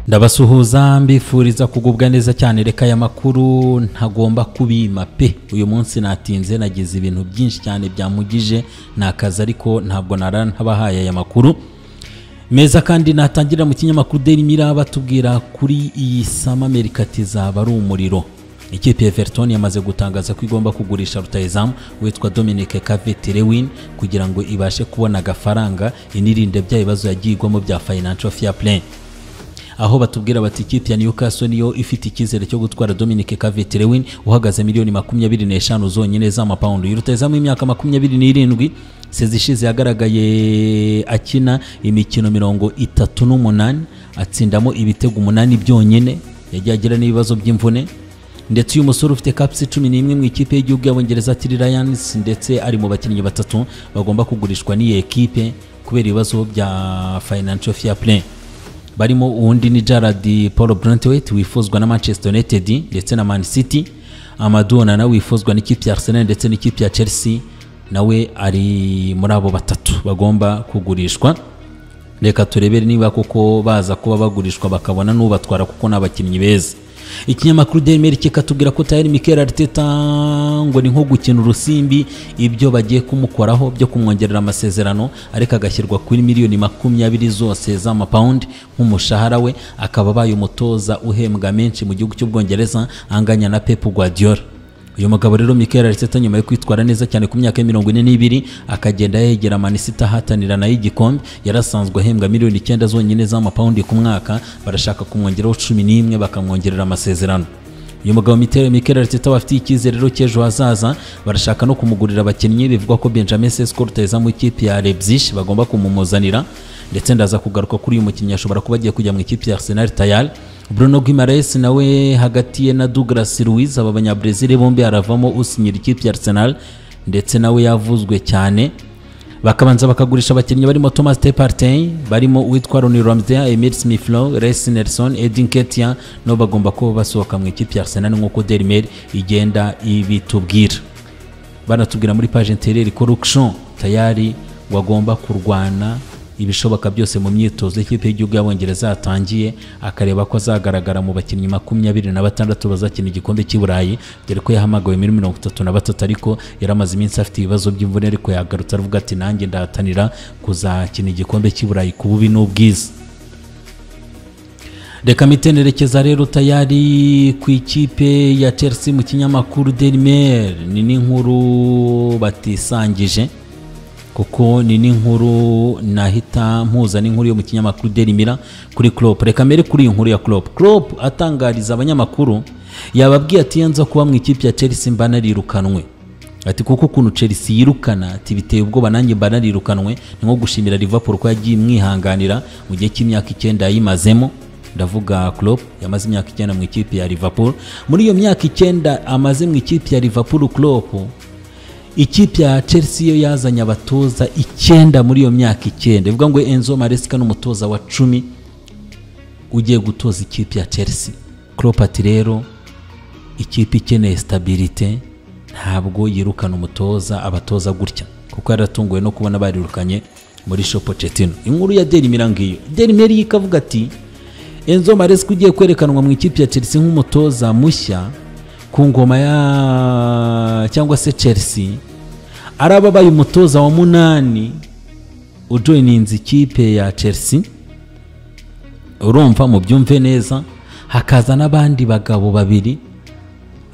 ndabasuhuza mbifuriza kugubwa neza cyane reka aya makuru ntagomba kubima pe uyu munsi natinze nagize ibintu byinshi cyane byamugije ni akazi ariko ntabwo nara ntabahaye aya makuru meza kandi natangira mu kinyamakuru Daily Mirror batubwira kuri iyi sama merikati zaba ari umuriro ikipe ya Everton yamaze gutangaza ko igomba kugurisha rutayizamu witwa Dominic Calvert Lewin kugira ngo ibashe kubona agafaranga inirinde bya bibazo yagiyigwamo bya financial fair play aho batubwira bati ikipe ya Newcastle niyo ifite icyizere cyo gutwara Dominic Calvert Lewin uhagaze miliyoni makumyabiri n'eshanu zonyine z'amapawundi rutayizamu y'imyaka makumyabiri n'irindwi sezi ishize yagaragaye akina imikino mirongo itatu n'umunani atsindamo ibitego umunani byonyine yagiye agira n'ibibazo by'imvune ndetse uyu musore ufite kapisi cumi n'imwe mu ikipe y'igihugu y'abongereza tiri Lions ndetse ari mu bakinnyi batatu bagomba kugurishwa n'iyi ekipe kubera ibibazo bya financial fair play barimo uwundi ni Gerard Paul Brentwaite wifuzwa na Manchester United ndetse na Man City Amadou Onana wifuzwa n'ikipe ya Arsenal ndetse n'ikipe ya Chelsea nawe ari muri abo batatu bagomba kugurishwa reka turebere niba koko baza kuba bagurishwa bakabona n'ubatwara kuko ni abakinnyi beza ikinyamakuru Daily Mail kikatubwira ko tayari Mikel Arteta ngo ni nko gukina urusimbi ibyo bagiye kumukoraho byo kumwongerera amasezerano ariko agashyirwa kuri miliyoni makumyabiri zose z'amapawundi nk'umushahara we akaba abaye umutoza uhembwa menshi mu gihugu cy'ubwongereza anganya na Pep Guardiola uyu mugabo rero Mikel Arteta nyuma yo kwitwara neza cyane ku myaka ya mirongo ine n'ibiri akagenda yegera Man City ahatanira nayo igikombe yarasanzwe ahembwa miliyoni icyenda zonyine z'amapawundi ku mwaka barashaka kumwongeraho cumi n'imwe bakamwongerera amasezerano uyu mugabo Mikel Arteta bafitiye icyizere rero cy'ejo hazaza barashaka no kumugurira abakinnyi bivugwa ko Benjamin Sesko rutayizamu ikipe ya Leipzig bagomba kumumuzanira ndetse ndaza kugaruka kuri uyu mukinnyi ashobora kuba agiye kujya mu ikipe ya Arsenal Tayal Bruno Guimaraes nawe hagati ye na Douglas Luiz aba banyabrezil bombi haravamo usinyira ikipe ya Arsenal ndetse nawe yavuzwe cyane bakabanza bakagurisha abakinnyi barimo Thomas Partey barimo uwitwa Ronny Ramsey, Emil Smith-Rowe, Reece Nelson, Edin Nketiah nabo bagomba kuba basohoka mu ikipe ya Arsenal nk'uko Daily Mail igenda ibitubwira banatubwira muri page intérieure ko Luxon tayari wagomba kurwana ibishoboka byose mu myitozo ikipe y'igihugu y'abongereza yatangiye akareba ko azagaragara mu bakinnyi makumyabiri na batandatu bazakina igikombe cy'i burayi dore ko yahamagawe muri mirongo itatu na batatu ariko yaramaze iminsi afite ibibazo by'imvune ariko yagarutse aravuga ati nanjye ndahatanira kuzakina igikombe cy'i burayi ku bubi n'ubwiza reka mitenerekeza rero tayari ku ikipe ya chelsea mu kinyamakuru daily mail ni n'inkuru batisangije kuko ni n'inkuru nahita mpuza n'inkuru yo mu kinyamakuru Daily Mirror kuri Klopp reka mbere kuri iyi nkuru ya Klopp Klopp atangariza abanyamakuru yababwiye ati yanza kuba mu ikipe ya Chelsea mba narirukanwe ati kuko ukuntu Chelsea yirukana ati biteye ubwoba nanjye mba narirukanwe ni nko gushimira Liverpool ko yagiye imwihanganira mu gihe cy'imyaka icyenda yayimazemo ndavuga Klopp yamaze imyaka icyenda mu ikipe ya Liverpool muri iyo myaka icyenda amaze mu ikipe ya Liverpool Klopp ikipe ya Chelsea yo yazanye abatoza icyenda muri iyo myaka icyenda ivuga ngo Enzo Maresca n'umutoza wa cumi ugiye gutoza ikipe ya Chelsea Klopp ati rero ikipe ikeneye stabilite ntabwo yirukana umutoza abatoza gutya kuko yaratunguwe no kubona barirukanye muri Pochettino inkuru ya Daily Mirror ngiyo Daily Mail ikavuga ati Enzo Maresca ugiye kwerekanwa mu ikipe ya Chelsea nk'umutoza mushya ku ngoma ya cyangwa se Chelsea araba abaye umutoza wa munani ujoyininze ikipe ya Chelsea urumva mu byumve neza hakaza n'abandi bagabo babiri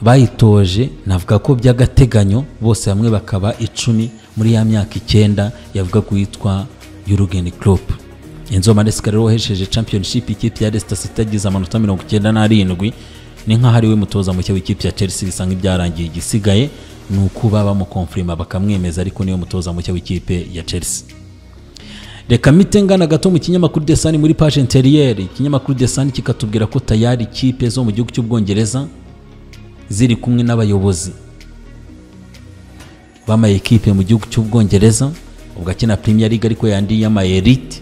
bayitoje navuga ko by'agateganyo bose bamwe bakaba icumi muri ya myaka icyenda yavuga ko yitwa Jurgen Klopp Enzo Maresca rero wahesheje championship ikipe ya Leicester City agize amanota mirongo icyenda n'arindwi ni nk'aho ari we mutoza mushya w'ikipe ya Chelsea bisa nk'ibyarangiye igisigaye ni ukuba bamukonfirima bakamwemeza ariko niwe mutoza mushya w'ikipe ya Chelsea reka mite ngana gato mu kinyamakuru The Sun muri page intérieure ikinyamakuru The Sun kikatubwira ko tayari ikipe zo mu gihugu cy'ubwongereza ziri kumwe n'abayobozi bama ekipe mu gihugu cy'ubwongereza ubwo akina Premier League ariko yandi yama Elite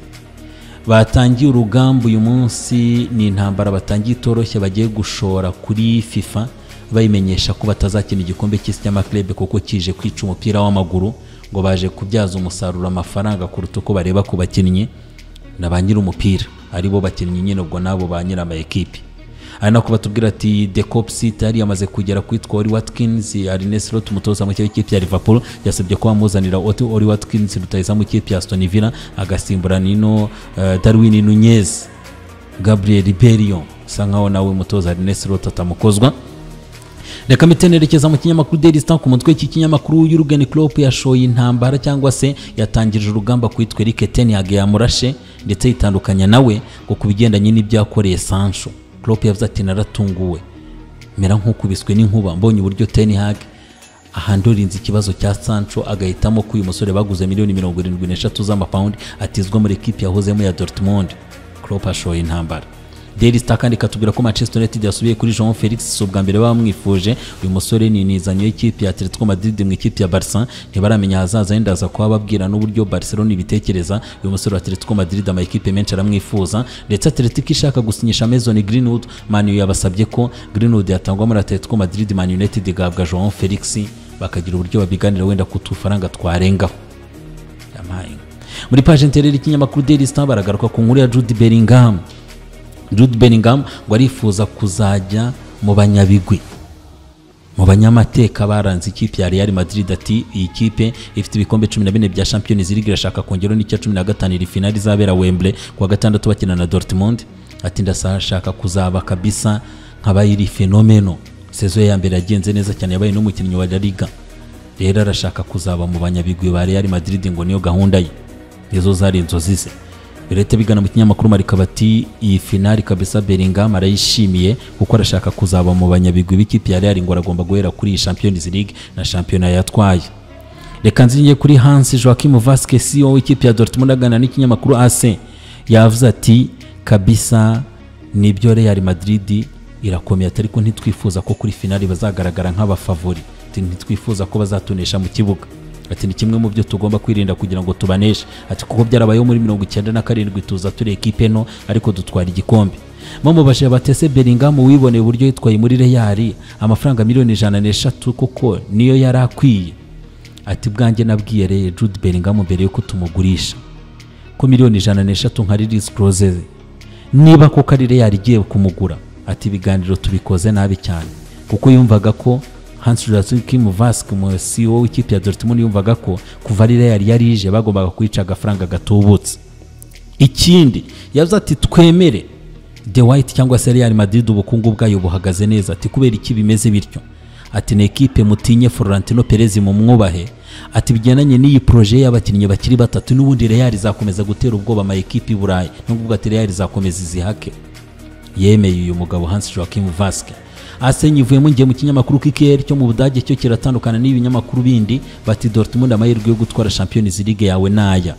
batangiye urugamba uyu munsi ni intambara batangiye itoroshye bagiye gushora kuri fifa bayimenyesha ko batazakina igikombe cy'isi cy'amakirebe kuko kije kwica umupira w'amaguru ngo baje kubyaza umusaruro amafaranga kuruta uko bareba ku bakinnyi na ba nyir'umupira aribo bakinnyi nyine ubwo nabo ba nyiri ama ekipi ari nako batubwira ati the cop seat yari yamaze kugera kuri twori watkins arines lot umutoza mu kipe ya liverpool yasabye ko bamuzanira oti ori watkins rutayiza mu kipe ya aston villa agasimbura nino eh, darwin nunez gabriel berion bisa nkaho nawe umutoza arines lot atamukozwa reka mpite nerekeza mu kinyamakuru daily star ku mutwe w'iki kinyamakuru y'urugeni klopp yashoye intambara cyangwa se yatangirije urugamba ku yitwa eric ten yage yamurashe ndetse yitandukanya nawe ngo ku bigendanye n'ibyo yakoreye sancho klopp yavuze ati naratunguwe mera nk'ukubiswe n'inkuba mbonye uburyo ten hage ahandorinze ikibazo cya sancho agahitamo ko uyu musore baguze miliyoni mirongo irindwi n'eshatu z'amapawundi atizwa muri ekipi yahozemo ya dortmund klopp ashoye intambara Daily Star kandi ikatubwira ko Manchester United yasubiye kuri Jean Felix si ubwa mbere bamwifuje uyu musore ni inizanyo y'ikipe ya Atletico Madrid mu ikipe ya Barca ntibaramenya ahazaza yenda aza kuba babwira n'uburyo Barcelona ibitekereza uyu musore wa Atletico Madrid ama ekipe menshi aramwifuza ndetse Atletico ishaka gusinyisha Mason Greenwood Man U yabasabye ko Greenwood yatangwa muri Atletico Madrid Man United igahabwa Jean Felix bakagira uburyo babiganira wenda ku tufaranga twarengaho Yampaye. muri page intereri y'ikinyamakuru Daily Star baragaruka ku nkuru ya Jude Bellingham Jude Bellingham ngo arifuza kuzajya mu banyabigwi mu banyamateka baranze ikipe ya Real Madrid ati iyi kipe ifite ibikombe 14 bya Champions League irashaka kongeraho n'icya 15 iri finali izabera Wembley kuwa gatandatu bakina na Dortmund ati ndashaka kuzaba kabisa nkabayiri fenomeno sezo ya mbere yagenze neza cyane yabaye n'umukinnyi wa La Liga rero arashaka kuzaba mu banyabigwi ba Real Madrid ngo niyo gahunda ye nizo zari inzozi ze leta bigana mu kinyamakuru marika bati iyi finali kabisa Bellingham arayishimiye kuko arashaka kuzaba mu banyabigwi b'ikipe ya Real ngo aragomba guhera kuri iyi Champions League na shampiyona yatwaye reka nzingiye kuri Hans Joachim Vasquez CEO w'ikipe ya Dortmund agana n'ikinyamakuru AC yavuze ati kabisa nibyo Real Madrid irakomeye atari ko ntitwifuza ko kuri finali bazagaragara nk'abafavori ntitwifuza ko bazatunisha mu kibuga ati ni kimwe mu byo tugomba kwirinda kugira ngo tubaneshe ati kuko byarabayeho muri mirongo icyenda na karindwi tuza turi ekipe no ariko dutwara igikombe bamubashije batese Bellingham wiboneye uburyo yitwaye muri Real amafaranga miliyoni ijana n'eshatu kuko niyo yari akwiye ati bwanjye nabwiye reye Jude Bellingham mbere yuko tumugurisha ko miliyoni ijana n'eshatu nka release clause ze. niba koko ari Real igiye kumugura ati ibiganiro tubikoze nabi cyane kuko yumvaga ko Hans Joachim Vask mu CEO w'ikipe ya Dortmund yumvaga ko kuva ari Real yari ije bagombaga kuyica agafaranga gatubutse ikindi yavuze ati twemere De White cyangwa se Real Madrid ubukungu bwayo buhagaze neza ati kubera iki bimeze bityo ati ni ekipe mutinye Florentino Perez mu mwubahe ati bigendanye n'iyi proje y'abakinnyi bakiri batatu n'ubundi Real izakomeza gutera ubwoba ama ekipe Burayi n'ubwo ati Real izakomeza izihake yemeye uyu mugabo Hans Joachim Vask asenye ivuyemo ngiye mu kinyamakuru k'ikiyeri cyo mu budage cyo kiratandukana n'ibinyamakuru bindi bati Dortmund amahirwe yo gutwara Champions League yawe naya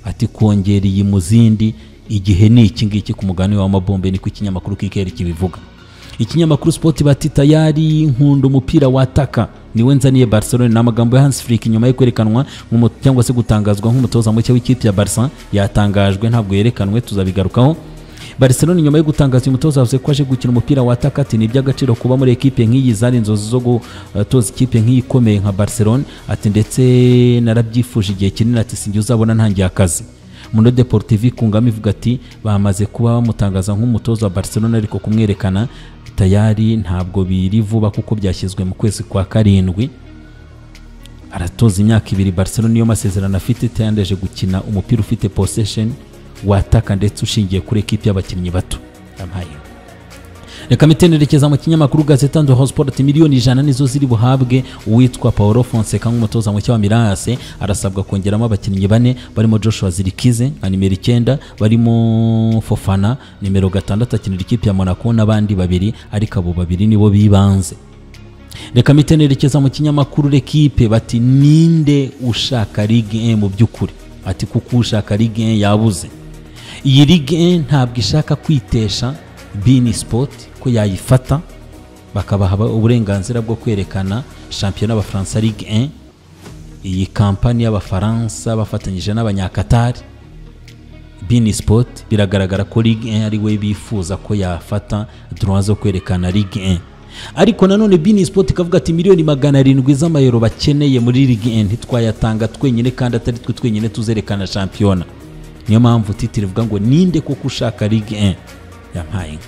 ati kongera iyi mu zindi igihe ni iki ngiki ku mugani w'amabombe niko ikinyamakuru k'ikiyeri kibivuga ikinyamakuru Sport bati tayari nkunda umupira wataka niwe nzaniye Barcelona ni amagambo ya Hans Flick nyuma yo kwerekanwa cyangwa se gutangazwa nk'umutoza mushya w'ikipe ya Barca yatangajwe ntabwo yerekanwe tuzabigarukaho Barcelona nyuma yo gutangaza uyu mutoza yavuze ko aje gukina umupira wa atakati ni iby'agaciro kuba muri ekipe nk'iyi zari inzozi zo gutoza ikipe nk'iyi ikomeye nka Barcelona ati ndetse narabyifuje igihe kinini ati sinjye uzabona ntangiye akazi Mundo Deportivo kungamo ivuga ati bamaze kuba bamutangaza nk'umutoza wa Barcelona ariko kumwerekana tayari ntabwo biri vuba kuko byashyizwe mu kwezi kwa karindwi aratoza imyaka ibiri Barcelona niyo masezerano afite tayandeje gukina umupira ufite possession wataka ndetse ushingiye kuri ekipi y'abakinnyi bato yampaye reka mitenerekeza mu kinyamakuru gazeta ndo sport miliyoni ijana nizo ziri buhabwe uwitwa paolo fonseca nk'umutoza mushya wa mirase arasabwa kongeramo abakinnyi bane barimo joshua zirikize nka nimero icyenda barimo fofana nimero gatandatu akinira ikipe ya monaco n'abandi babiri ariko abo babiri nibo bibanze reka mitenerekeza mu kinyamakuru rekipe bati ninde ushaka ligue mu by'ukuri ati kuko ushaka ligue yabuze iyi ligue ntabwo ishaka kwitesha bini sipoti ko yayifata bakabaha uburenganzira bwo kwerekana shampiyona y'abafaransa ligue iyi kampani y'abafaransa bafatanyije n'abanyakatari bini sipoti biragaragara ko ligue ari we bifuza ko yafata duruwa zo kwerekana ligue ariko nanone bini sipoti ikavuga ati miliyoni magana arindwi z'amayero bakeneye muri ligue ntitwayatanga twenyine kandi atari twe twenyine tuzerekana shampiyona niyo mpamvu titiri ivuga ngo ninde kuko ushaka ligue 1 yampaye inka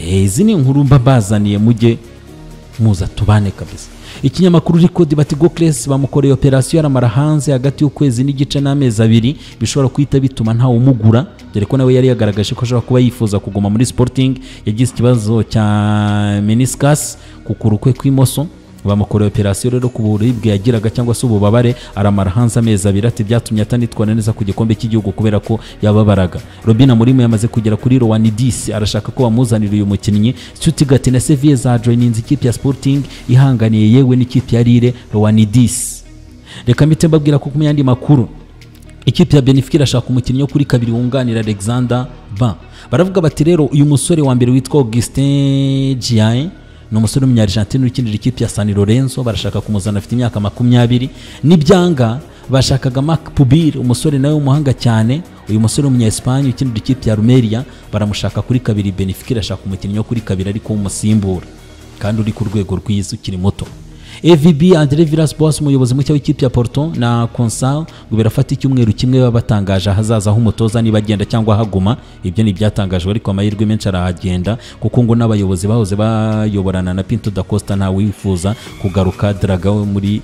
Eh, izi ni inkuru mba mbazaniye mujye muza tubane kabisa ikinyamakuru rikodi bati gocles bamukoreye operasiyo aramara hanze hagati y'ukwezi n'igice n'amezi abiri bishobora guhita bituma ntawe umugura dore ko nawe yari yagaragaje ko ashobora kuba yifuza kuguma muri sporting yagize ikibazo cya meniscus ku kuguru kwe kw'imoso bamukoreye operasiyo rero ku buribwe yagiraga cyangwa se ububabare aramara hanze amezi abiri ati byatumye atanitwara neza ku gikombe cy'igihugu kubera ko yababaraga robin amurimu yamaze kugera kuri rowani disi arashaka ko bamuzanira uyu mukinnyi stuttgart na seviye zajoyininze ikipe ya sporting ihanganiye yewe n'ikipe ya rire rowani disi reka mpite mbabwira ko ku yandi makuru ikipe ya benefica irashaka umukinnyi wo kuri kabiri wunganira alexander ba baravuga bati rero uyu musore wa mbere witwa augustin giain ni umusore w'umunyarigentine ukinira ikipe ya San Lorenzo barashaka kumuzana afite imyaka makumyabiri n'ibyanga bashakaga Marc Pubir umusore nawe w'umuhanga cyane uyu musore w'umunya-Espagne ukinira ikipe ya Rumeria baramushaka kuri kabiri Benfica irashaka umukinnyi wo kuri kabiri ariko w'umusimbura kandi uri ku rwego rwiza ukiri muto AVB Andre Villas Boas umuyobozi mushya w'ikipe ya Porto na Consal ngo birafata icyumweru kimwe baba batangaje ahazaza h'umutoza niba agenda cyangwa ahaguma ibyo ni ibyatangajwe ariko amahirwe menshi arahagenda kuko ngo n'abayobozi bahoze bayoborana na Pinto da Costa nta wifuza kugaruka Draga we muri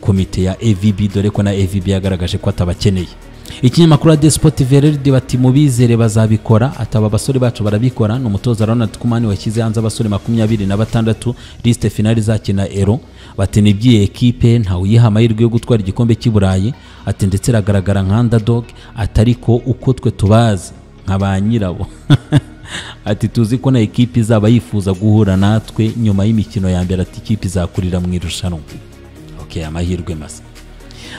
komite ya AVB dore ko na AVB yagaragaje ko atabakeneye ikinyamakuru ya despoti vereride bati mubizere bazabikora ataba abasore bacu barabikora ni umutoza ronald kumani washyize hanze abasore makumyabiri na batandatu lisite finali izakina ero bati nibyiye ekipe ntawe uyiha amahirwe yo gutwara igikombe cy'i burayi ati ndetse iragaragara nka underdog atari ko uko twe tubazi nka ba nyirabo ati tuzi ko na ekipe izaba yifuza guhura natwe nyuma y'imikino ya mbere ati ikipe izakurira mu irushanwa okay amahirwe masa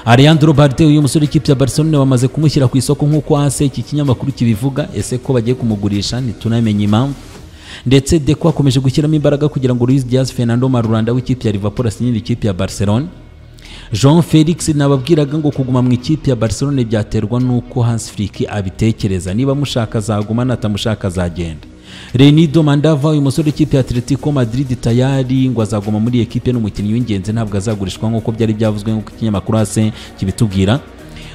Ariandro Bardet uyu musore w'ikipe ya Barcelona bamaze kumushyira ku isoko nk'uko hasi iki kinyamakuru kibivuga ese ko bagiye kumugurisha ntitunamenye impamvu ndetse Deco akomeje gushyiramo imbaraga kugira ngo Luis Diaz Fernando Marulanda w'ikipe ya Liverpool asinyire ikipe ya Barcelona Jean Felix nababwiraga ngo kuguma mu ikipe ya Barcelona byaterwa n'uko Hans Flick abitekereza niba amushaka azaguma natamushaka azagenda Renido Mandava uyu musore w'ikipe ya Atletico Madrid tayari ngo azaguma muri ekipe n'umukinnyi w'ingenzi ntabwo azagurishwa nk'uko byari byavuzwe nk'uko ikinyamakuru hase kibitubwira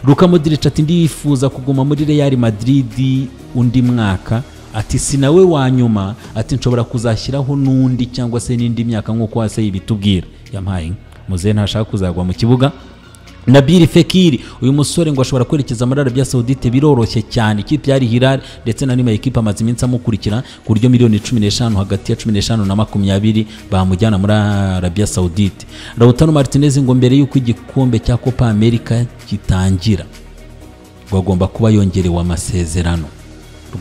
Luka Modric ati ndifuza kuguma muri Real Madrid undi mwaka ati si nawe wa nyuma ati nshobora kuzashyiraho n'undi cyangwa se n'indi myaka nk'uko hase ibitubwira yampaye muzehe ntashaka kuzagwa mu kibuga Nabil Fekir uyu musore ngo ashobora kwerekeza muri Arabia Saudite biroroshye cyane ikipe yari Hilal ndetse na nima ekipe amaze iminsi amukurikira ku buryo miliyoni 15 hagati ya 15 na 20 bamujyana muri Arabia Saudite Lautaro Martinez ngo mbere y'uko igikombe cya Copa America gitangira ngo agomba kuba yongerewe amasezerano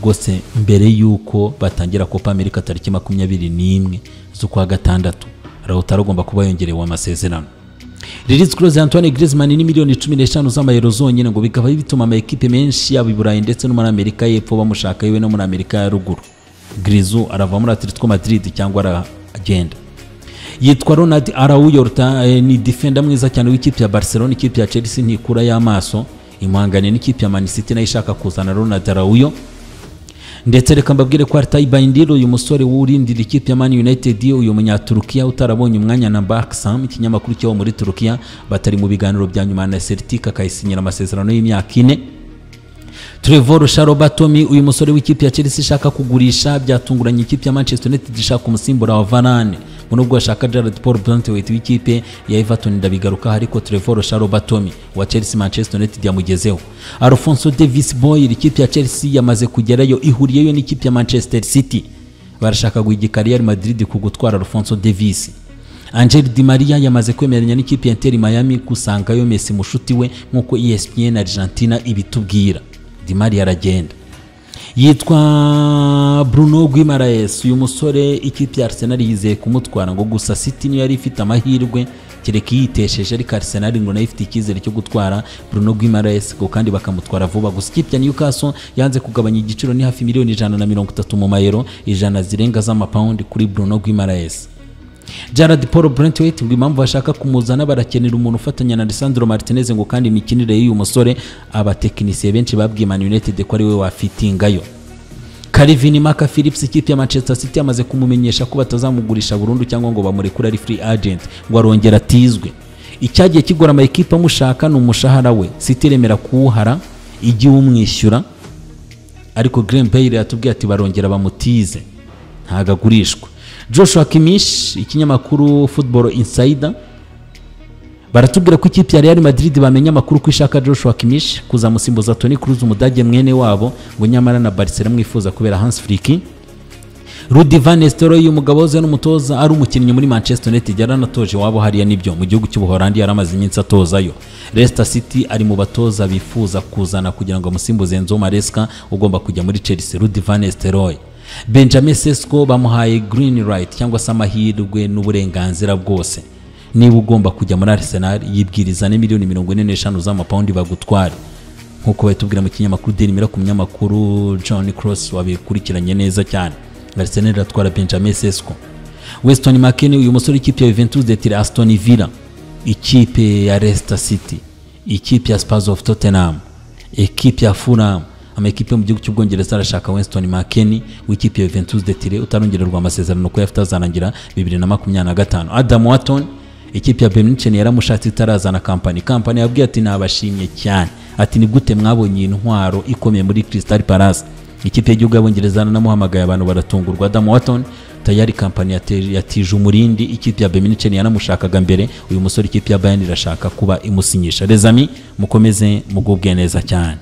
rwose mbere y'uko batangira Copa America tariki 21 z'ukwa gatandatu Lautaro agomba kuba yongerewe amasezerano Lilith Kroos ya Antoine Griezmann ni miliyoni 15 z'amayero zonyine ngo bikaba bituma ama ekipe menshi yaba i Burayi ndetse no muri Amerika y'Epfo bamushaka yewe no muri Amerika ya Ruguru Griezmann arava muri Atletico Madrid cyangwa aragenda yitwa Ronald Araujo eh, ni defender mwiza cyane w'ikipe ya Barcelona ikipe ya Chelsea ntikura y'amaso imwangane n'ikipe ya Man City nayo ishaka kuzana Ronald Araujo ndetse reka mbabwire ko Altay Bayindir uyu musore wurindira ikipe ya Man United uyu munyaturukiya utarabonye umwanya na Baksam ikinyamakuru cyo muri Turukiya batari mu biganiro bya nyuma na Celtic akayisinyira amasezerano y'imyaka ine Trevor Sharobatomi uyu musore w'ikipe ya Chelsea ishaka kugurisha byatunguranye ikipe ya Manchester United ishaka umusimbura wa Varane ngo nubwo bashaka Gerard Paul Brantwaite w'ikipe ya Everton ndabigaruka ariko Trevor Sharobatomi wa Chelsea Manchester United yamugezeho Alphonso Davis Boyle ikipe ya Chelsea yamaze kugerayo ihuriyeyo n'ikipe ya Manchester City barashaka guhigika Real Madrid ku gutwara Alphonso Davis Angel Di Maria yamaze kwemeranya n'ikipe ya Inter Miami gusangayo Messi mushuti we nk'uko ESPN Argentina ibitubwira Di Maria aragenda yitwa Bruno Guimaraes uyu musore ikipe ya Arsenal yizeye kumutwara ngo gusa City niyo yari ifite amahirwe kereka yitesheje ariko Arsenal ngo nayo ifite icyizere cyo gutwara Bruno Guimaraes ngo kandi bakamutwara vuba gusa ikipe ya Newcastle yanze kugabanya igiciro ni hafi miliyoni ijana na mirongo itatu mu mayero ijana zirenga z'amapawundi kuri Bruno Guimaraes Gerard Paul Brentwaite ngo impamvu bashaka kumuzana barakenera umuntu ufatanya na Lisandro Martinez ngo kandi imikinire y'uyu musore abatekinisiye benshi babwiye Man United ko ari we wafitingayo Calvin Maka Phillips ikipe ya Manchester City amaze kumumenyesha ko batazamugurisha burundu cyangwa ngo bamurekure ari free agent ngo arongera atizwe icyagiye kigora ama ekipa amushaka ni umushahara we City iremera kuwuhara ijye umwishyura ariko Green Payne yatubwiye ati barongera bamutize ntago agurishwa Joshua Kimish ikinyamakuru Football Insider baratubwira ko ikipe ya Real Madrid bamenye amakuru ko ishaka Joshua Kimmich kuzamusimbuza Toni Kroos umudage mwene wabo ngo nyamara na Barcelona mwifuza kubera Hans Flick Rudi Van Nistelrooy umugabo uze n'umutoza ari umukinnyi muri Manchester United yaranatoje wabo hariya nibyo mu gihugu cy'ubuholandi yaramaze iminsi atozayo Leicester City ari mu batoza bifuza kuzana kugira ngo amusimbuze Enzo Maresca ugomba kujya muri Chelsea Rudi Van Nistelrooy Benjamin Sesko bamuhaye green light cyangwa se amahirwe n'uburenganzira bwose niba ugomba kujya muri Arsenal yibwirizane miliyoni mirongo ine n'eshanu z'amapawundi bagutware nk'uko batubwira mu kinyamakuru Daily Mail ku munyamakuru John Cross wabikurikiranye neza cyane Arsenal iratwara Benjamin Sesko Weston McKennie uyu musore w'ikipe ya Juventus de Aston Villa ikipe ya Leicester City ikipe ya Spurs of Tottenham ikipe ya Fulham amakipe yo mu gihugu cy'ubwongereza arashaka Winston McKennie w'ikipe ya Juventus de Turin utarongererwa amasezerano ko yafite azarangira 2025 Adam Watton ikipe ya Bayern yaramushatse itarazana kampani kampani yabwiye ati nabashimye cyane ati ni gute mwabonye intwaro ikomeye muri Crystal Palace ikipe y'igihugu y'abongereza nanamuhamagaye abantu baratungurwa Adam Watton tayari kampani yate- yatije umurindi ikipe ya Bayern yanamushakaga mbere uyu musore ikipe ya Bayern irashaka kuba imusinyisha Les amis mukomeze mugubwe neza cyane